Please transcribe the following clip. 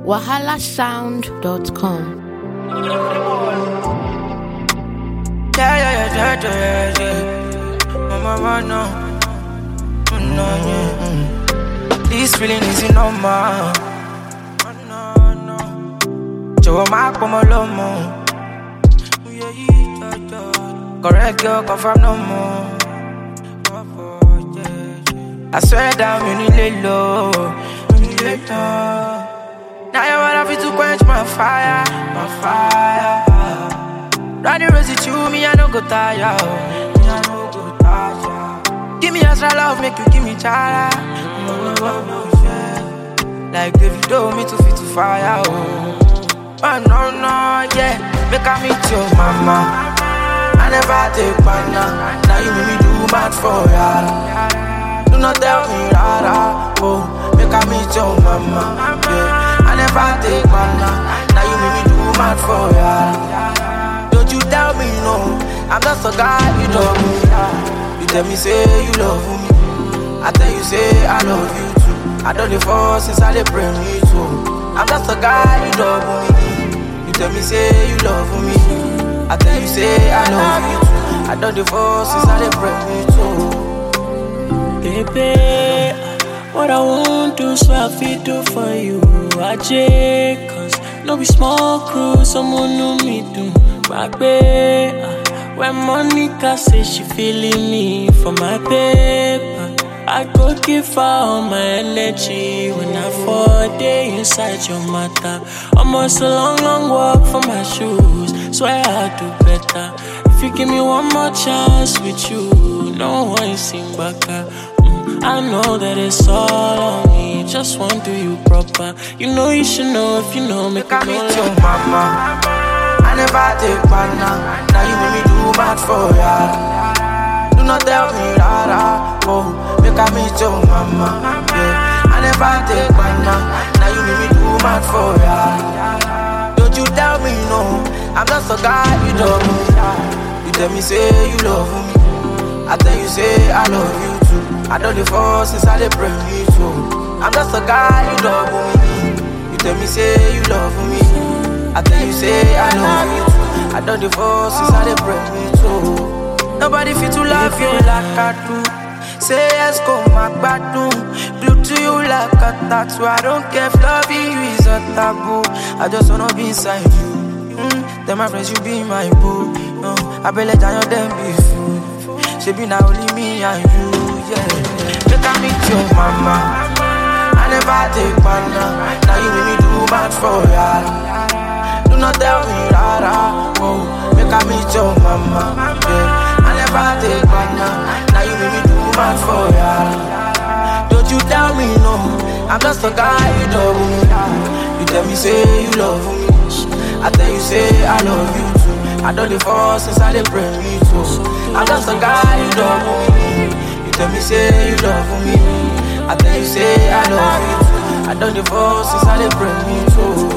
wahalasound.com. Yeah, yeah, yeah, yeah, yeah, yeah. Mama, mama, no. Mm, no, yeah. mm. This feeling is normal. Oh, no, no. Jọ̀wọ́ má pọ̀ mọ́ lọ́mọ. Yeah, yeah, yeah, yeah. Correct girl, confirm no more. I swear down, you need lay low. You need lay low. Now you wanna fit to quench my fire, my fire. Running rosy to me, I no go tire. oh. Me, I no go tire. Give me extra love, make you give me chara. No, no, no, no, yeah. Like Davido, me to fit to fire. Oh, oh no, no, yeah. Make I meet your mama. I never take banana. Now you make me do mad for ya. Do not tell me rara. Oh, make I meet your mama. Yeah, I never take banana. Now you make me do mad for ya. Don't you tell me no. I'm just a guy you love me. You tell me say you love me. I tell you say I love you too. I don't dey fall since I dey pray me too. I'm just a guy you love me. You tell me say you love me. I tell you say I love you too. I don't dey fall since I dey pray me too. Baby, what I won't do, so I feel do for you. I Cause no be small crew, someone know me do. Back when Monica say she feeling me for my paper. I go give her all my energy when I fall day inside your matter. Almost a long, long walk for my shoes. Swear I'll do better. If you give me one more chance with you, no one sing back. Mm, I know that it's all on me. Just want to do you proper. You know you should know if you know. Make Make I me meet your mama. I never take banana. Now you make me do mad for ya. Do not tell me rara. Oh, make I meet your mama. Yeah, I never take banana. Now you make me do mad for ya. Don't you tell me no. I'm just a guy you love me. You tell me say you love me. I tell you say I love you too. I don't dey fall since I dey pray me too. I'm just a guy you love me. You tell me say you love me. I tell you say I love you too. I don't dey fall since I dey pray me too. Nobody fit to love you like I do. Say yes, go my gbadun. Glue to you like a tattoo. I don't care if loving you is a taboo. I just wanna be inside you. Mm, then my friends, you be my boo. No, I be let down your them be fool. She be now only me and you, yeah. Make I meet your mama. I never take banana. Now you make me do bad for ya. Do not tell me rara. Oh, make I meet your mama. Yeah. I never take banana. Now you make me do bad for ya. Don't you tell me no. I'm just a guy you love me. You tell me say you love me. I tell you say I love you too. I don't dey fall since I dey pray me too. I'm just a guy you love me. You tell me say you love me. I tell you say I love you too. I don't dey fall since I dey pray me too.